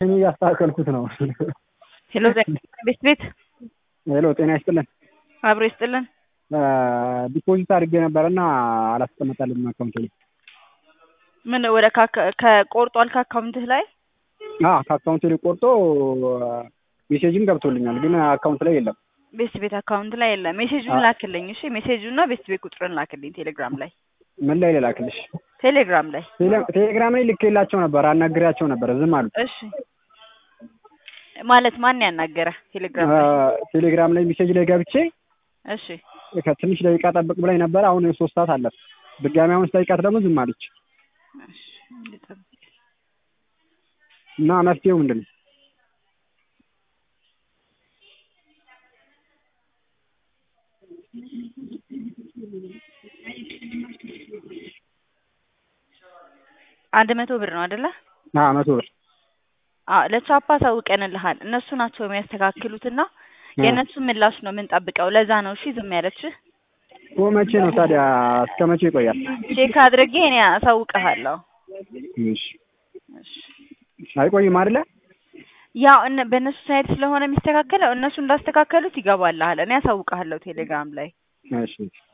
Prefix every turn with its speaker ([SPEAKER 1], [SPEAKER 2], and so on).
[SPEAKER 1] እኔ እያስተካከልኩት ነው።
[SPEAKER 2] ሄሎ ቤት ቤት
[SPEAKER 1] ሄሎ ጤና ይስጥልን።
[SPEAKER 2] አብሮ ይስጥልን።
[SPEAKER 1] ዲፖዚት አድርጌ ነበረና አላስቀመጠልኝም አካውንት ላይ።
[SPEAKER 2] ምን ወደ ከቆርጧል ከአካውንትህ ላይ?
[SPEAKER 1] አዎ ከአካውንት ላይ ቆርጦ ሜሴጅም ገብቶልኛል፣ ግን አካውንት ላይ የለም።
[SPEAKER 2] ቤት ቤት አካውንት ላይ የለም። ሜሴጁን ላክልኝ እሺ። ሜሴጁና ቤት ቤት ቁጥርን ላክልኝ ቴሌግራም ላይ
[SPEAKER 1] ምን ላይ ልላክልሽ?
[SPEAKER 2] ቴሌግራም ላይ
[SPEAKER 1] ቴሌ- ቴሌግራም ላይ ልኬላቸው ነበር፣ አናግሬያቸው ነበር፣ ዝም አሉ።
[SPEAKER 2] እሺ። ማለት ማን ያናገረ ቴሌግራም ላይ?
[SPEAKER 1] ቴሌግራም ላይ ሜሴጅ ላይ ገብቼ
[SPEAKER 2] እሺ
[SPEAKER 1] ከትንሽ ደቂቃ ጠብቅ ብላኝ ነበር። አሁን ሶስት ሰዓት አለፍ። ድጋሚ አሁን ስጠይቃት ደግሞ ዝም አለች
[SPEAKER 2] እሺ ልጠብቅ።
[SPEAKER 1] እና መፍትሄው ምንድን ነው?
[SPEAKER 2] አንድ መቶ ብር ነው አይደለ?
[SPEAKER 1] አዎ መቶ ብር
[SPEAKER 2] አዎ ለቻፓ አሳውቀንልሃል። እነሱ ናቸው የሚያስተካክሉትና የእነሱን ምላሽ ነው የምንጠብቀው። ለዛ ነው እሺ ዝም ያለችህ።
[SPEAKER 1] ኦ መቼ ነው ታዲያ? እስከ መቼ ይቆያል?
[SPEAKER 2] ቼክ አድርጌ እኔ አሳውቅሃለሁ።
[SPEAKER 1] እሺ
[SPEAKER 2] እሺ
[SPEAKER 1] አይቆይም አይደለ?
[SPEAKER 2] ያው እነ በእነሱ ሳይድ ስለሆነ የሚስተካከለው እነሱ እንዳስተካከሉት ይገባልሃል። እኔ አሳውቅሃለሁ ቴሌግራም ላይ።
[SPEAKER 1] እሺ